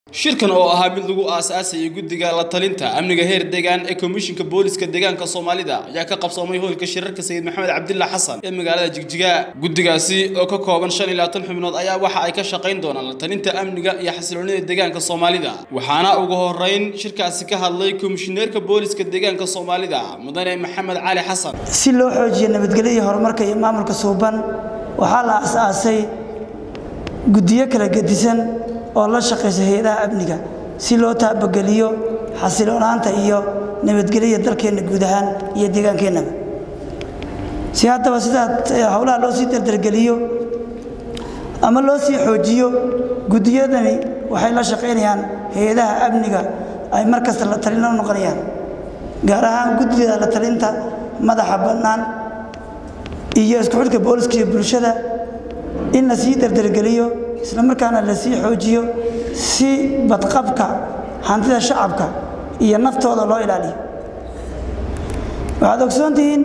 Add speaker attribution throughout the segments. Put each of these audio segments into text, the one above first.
Speaker 1: shirkan oo ahaa mid lagu aasaasayay guddiga la talinta amniga heer deegaan ee komishinka booliska deegaanka soomaalida ayaa ka qabsoomay hoolka shirarka sayid maxamed cabdilla xasan ee magaalada jigjiga guddigaasi oo ka kooban shan iyo labaatan xubnood ayaa waxa ay ka shaqayn doonaan la talinta amniga iyo xasiloonida deegaanka soomaalida waxaana ugu horeyn shirkaasi ka hadlay komishineerka booliska deegaanka soomaalida mudane maxamed cali xasan
Speaker 2: si loo xoojiyo nabadgelyo iyo horumarka iyo maamulka suuban waxaa la aas-aasay guddiyo kala gedisan oo la shaqaysa hay-adaha amniga si loo taabageliyo xasiloonaanta iyo nabadgelyada dalkeenna guud ahaan iyo deegaankeennaba si haddaba sidaa howlaha loo sii dardargeliyo ama loo sii xoojiyo guddiyadani waxay la shaqaynayaan hay-adaha amniga ay mar kasta la talino noqonayaan gaar ahaan guddida la talinta madaxa bannaan iyo isku xidhka booliska iyo bulshada in la sii dardargeliyo isla markaana la sii xoojiyo si badqabka hantida shacabka iyo naftooda loo ilaaliyo waxaad ogsoon tihiin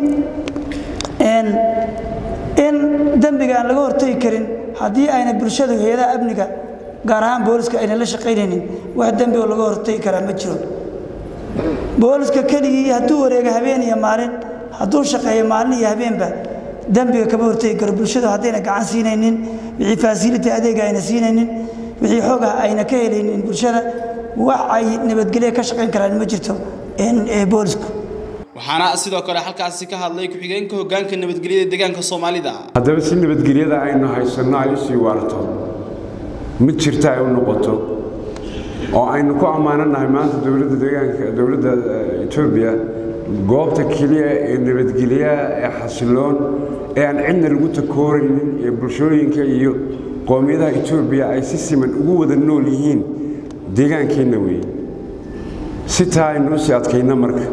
Speaker 2: in dembiga aan laga hortegi karin haddii ayna bulshadu hay-adaha amniga gaar ahaan booliska ayna la shaqaynaynin wax dembi oo laga hortegi karaa ma jiro booliska keligii hadduu wareega habeen iyo maalin hadduu shaqeeyo maalin iyo habeenba dembiga kama hortegi karo bulshadu haddayna gacan siinaynin wixii faasiliti adeega ayna siinaynin wixii xoogah ayna ka helaynin bulshada wax ay nabadgelya ka shaqayn karaan ma jirto boolisku
Speaker 1: waxaana sidoo kale halkaasi ka hadlay ku-xigeenka hoggaanka nabadgelyada deegaanka soomaalida
Speaker 3: haddaba si nabadgelyada aynu haysanno ay u sii waarto mid jirta ay u noqoto oo aynu ku ammaananahay maanta dowladda deegaanka dowladda etoobiya goobta keliya ee nabadgelyaha ee xasiloon ee aan cidna lagu takooraynin ee bulshooyinka iyo qoomiyadaha etoobiya ay si siman ugu wada nool yihiin deegaankeenna weeye si taa aynu u sii adkayno marka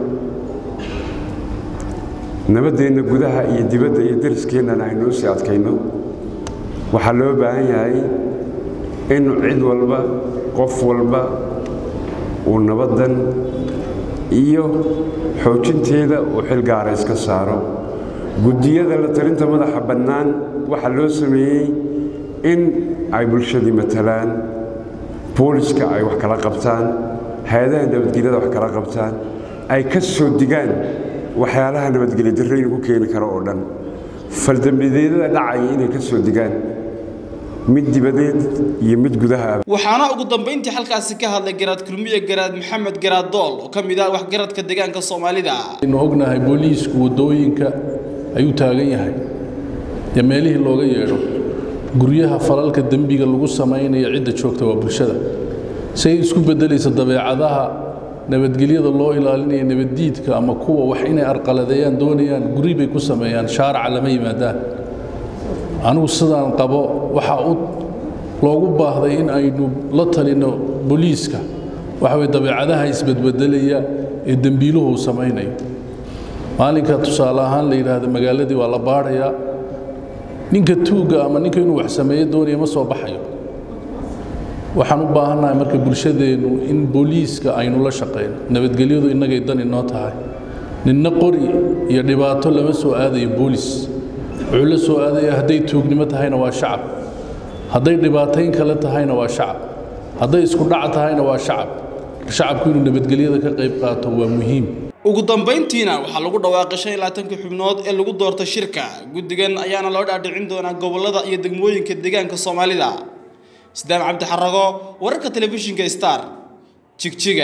Speaker 3: nabaddeenna gudaha iyo dibadda iyo dariskeennan aynu u sii adkayno waxaa loo baahan yahay in cid walba qof walba uu nabaddan iyo xoojinteeda uu xilgaara iska saaro guddiyada la talinta madaxa bannaan waxaa loo sameeyey in ay bulshadii matalaan booliska ay wax kala qabtaan hay-adaha nabadgelyada wax kala qabtaan ay ka soo digaan waxyaalaha nabadgelya darraynu ku keeni karo oo dhan faldambideedada dhacaya inay ka soo digaan mid dibadeed iyo mid gudaha
Speaker 1: waxaana ugu dambayntii halkaasi ka hadlay garaad kulmiye garaad maxamed garaad dool oo ka mid ah waxgaradka deegaanka soomaalida
Speaker 4: aynu ognahay booliisku waddooyinka ayuu taagan yahay dee meelihii looga yeedho guryaha falalka dembiga lagu samaynayo cidda joogta waa bulshada say isku beddelaysa dabeecadaha nabadgelyada loo ilaalinaya nabaddiidka ama kuwa wax inay arqaladeeyaan doonayaan guri bay ku sameeyaan shaaraca lama yimaadaan anigu sidaan qabo waxaa u loogu baahday in aynu la talinno booliiska waxa weye dabeecadaha isbedbedelaya ee dembiiluhu samaynayo maalinka tusaale ahaan la yidhaahdo magaaladii waa la baadhayaa ninka tuugga ama ninka inuu wax sameeyo doonaya ma soo baxayo waxaan u baahannahay marka bulshadeennu in booliiska aynu la shaqayno nabadgelyadu innagay dan inoo tahay ninna qori iyo dhibaato lama soo aadayo boolis wuxuu la soo aadaya hadday tuugnimo tahayna waa shacab hadday dhibaatayn kale tahayna waa shacab hadday isku dhac tahayna waa shacab shacabku inuu nabadgelyada ka qayb qaato waa muhiim
Speaker 1: ugu dambayntiina waxaa lagu dhawaaqay shan iyo labaatanka xubnood ee lagu doortay shirka guddigan ayaana loo dhaadhicin doonaa gobollada iyo degmooyinka deegaanka soomaalida sidaam cabdi xarago wararka telefishinka star jigjiga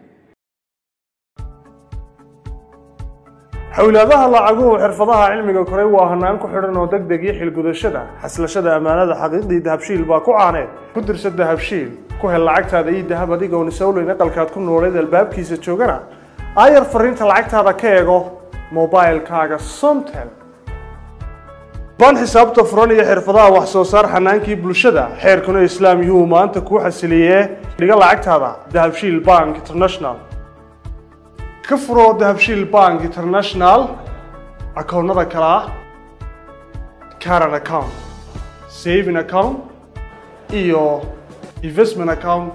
Speaker 5: xowlaadaha lacaguhu xirfadaha cilmiga koray waa hanaan ku xidhan oo deg deg iyo xilgudashada xaslashada ammaanada xaqiiqdii dahabshiil baa ku caaneed ku dirsa dahabshiil ku hel lacagtaada iyo dahab adigoon isowleyn aqalkaad ku nooleed albaabkiisa joogana aayar fariinta lacagtaada ka eego mobailkaaga somtel baan xisaabta furan iyo xirfadaha wax soo saar xanaankii bulshada xeerkuna islaam yuu maanta kuu xasiliyee dhiga lacagtaada dahabshiil bank international ka furoo dahabshiil bank international akoonnada kale ah caran account saving account iyo investment account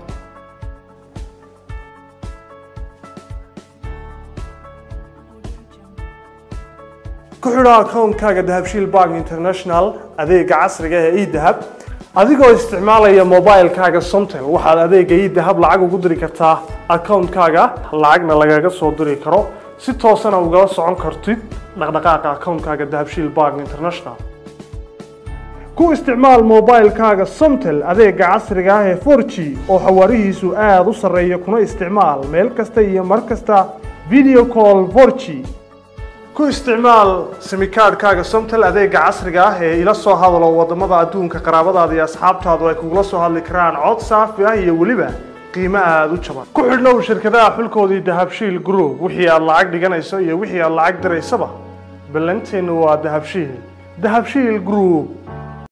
Speaker 5: ku xidho akoonkaaga dahabshiil bank international adeega casriga ee edahab adigoo isticmaalaya mobilekaaga somtel waxaad adeega idahab lacag ugu diri kartaa akawuntkaaga lacagna lagaga soo diri karo si toosana ugala socon kartid dhaqdhaqaaqa akawuntkaaga dahabshiil bank international ku isticmaal mobilekaaga somtel adeega casriga ah ee 4g oo xawaarihiisu aada u sarreeya kuna isticmaal meel kasta iyo mar kasta video call 4g ku isticmaal simikaadhkaaga somtel adeega casriga ah ee ila soo hadalo wadamada adduunka qaraabadaada iyo asxaabtaadu ay kugula soo hadli karaan cod saafi ah iyo weliba qiimo aada u jaban ku xidhnow shirkadaha xulkoodii dahabshiil group wixii aad lacag dhiganayso iyo wixii aad lacag diraysaba ballanteennu waa dahabshiil dahabshiil group